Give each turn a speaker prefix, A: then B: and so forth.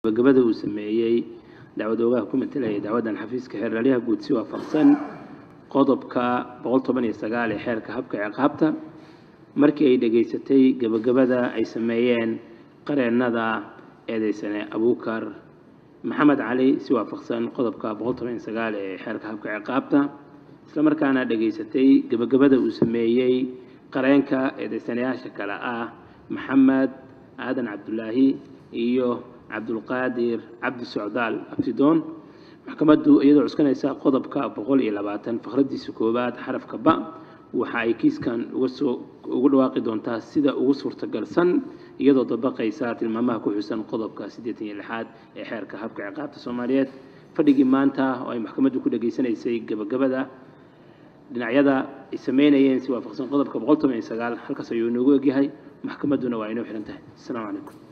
A: gabagabada uu sameeyey dacwad oogaha ku matelaya dacwaddan xafiiska xeerlaaliyaha guud si waafaqsan qodobka boqol toban iyo sagaal ee xeerka habka ciqaabta markii ay dhegaysatay gabagabada ay sameeyeen qareennada eedeysane abuukar maxamed cali si waafaqsan qodobka boqol toban iyo sagaal ee xeerka habka ciqaabta isla markaana dhegaysatay gabagabada uu sameeyey qareenka eedeysanayaasha kale ah maxamed aadan cabdulaahi iyo cabdulqaadir cabdi socdaal abtidoon maxkamaddu iyadoo cuskanaysa qodobka boqol iyo labaatan fakradiisa koowaad xarafka ba waxa ay kiiskan uga soo ugu dhawaaqi doontaa sida ugu suurtagalsan iyadoo dabaqaysa tilmaamaha ku xusan qodobka siddeetan iyo lixaad ee xeerka habka ciqaabta soomaaliyeed fadhigii maanta oo ay maxkamaddu ku dhegaysanaysay gabagabada dhinacyada ay sameynayeen si waafaqsan qodobka boqol toban iyo sagaal halkaas ayuu inoogu egyahay maxkamadduna waa inoo xihan tahay asalaamu calaykum